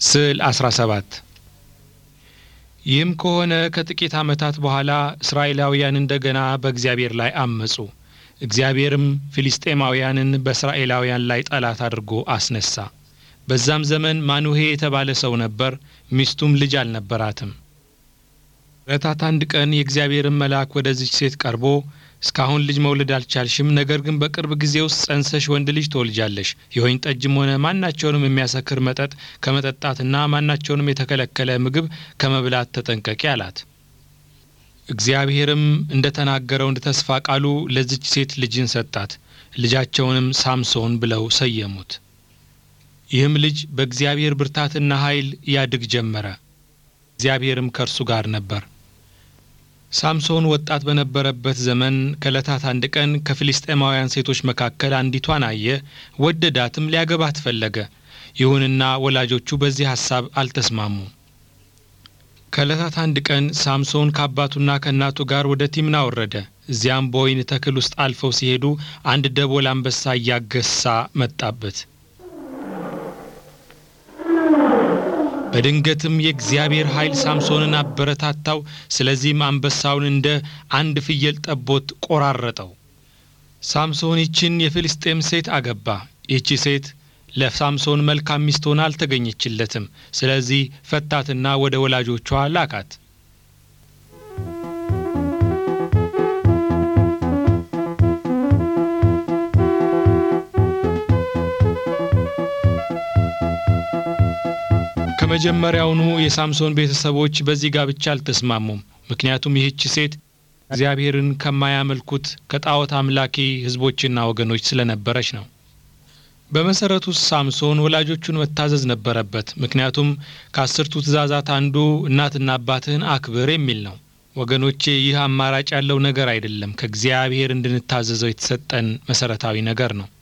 ስዕል 17 ይህም ከሆነ ከጥቂት ዓመታት በኋላ እስራኤላውያን እንደገና በእግዚአብሔር ላይ አመጹ። እግዚአብሔርም ፊልስጤማውያንን በእስራኤላውያን ላይ ጠላት አድርጎ አስነሳ። በዛም ዘመን ማኑሄ የተባለ ሰው ነበር፣ ሚስቱም ልጅ አልነበራትም። ዕለታት አንድ ቀን የእግዚአብሔርን መልአክ ወደዚች ሴት ቀርቦ እስካሁን ልጅ መውለድ አልቻልሽም፣ ነገር ግን በቅርብ ጊዜ ውስጥ ጸንሰሽ ወንድ ልጅ ትወልጃለሽ። የወይን ጠጅም ሆነ ማናቸውንም የሚያሰክር መጠጥ ከመጠጣትና ማናቸውንም የተከለከለ ምግብ ከመብላት ተጠንቀቂ አላት። እግዚአብሔርም እንደ ተናገረው እንደ ተስፋ ቃሉ ለዚች ሴት ልጅን ሰጣት። ልጃቸውንም ሳምሶን ብለው ሰየሙት። ይህም ልጅ በእግዚአብሔር ብርታትና ኃይል ያድግ ጀመረ። እግዚአብሔርም ከእርሱ ጋር ነበር። ሳምሶን ወጣት በነበረበት ዘመን ከዕለታት አንድ ቀን ከፊልስጤማውያን ሴቶች መካከል አንዲቷን አየ፣ ወደዳትም፣ ሊያገባት ፈለገ። ይሁንና ወላጆቹ በዚህ ሐሳብ አልተስማሙም። ከዕለታት አንድ ቀን ሳምሶን ከአባቱና ከእናቱ ጋር ወደ ቲምና ወረደ። እዚያም በወይን ተክል ውስጥ አልፈው ሲሄዱ አንድ ደቦል አንበሳ እያገሳ መጣበት። በድንገትም የእግዚአብሔር ኃይል ሳምሶንን አበረታታው። ስለዚህም አንበሳውን እንደ አንድ ፍየል ጠቦት ቆራረጠው። ሳምሶን ይችን የፍልስጤም ሴት አገባ። ይህቺ ሴት ለሳምሶን መልካም ሚስት ሆና አልተገኘችለትም። ስለዚህ ፈታትና ወደ ወላጆቿ ላካት። ከመጀመሪያውኑ የሳምሶን ቤተሰቦች በዚህ ጋብቻ አልተስማሙም። ምክንያቱም ይህች ሴት እግዚአብሔርን ከማያመልኩት ከጣዖት አምላኪ ሕዝቦችና ወገኖች ስለነበረች ነው። በመሰረቱ ሳምሶን ወላጆቹን መታዘዝ ነበረበት። ምክንያቱም ከአስርቱ ትእዛዛት አንዱ እናትና አባትህን አክብር የሚል ነው። ወገኖቼ ይህ አማራጭ ያለው ነገር አይደለም። ከእግዚአብሔር እንድንታዘዘው የተሰጠን መሰረታዊ ነገር ነው።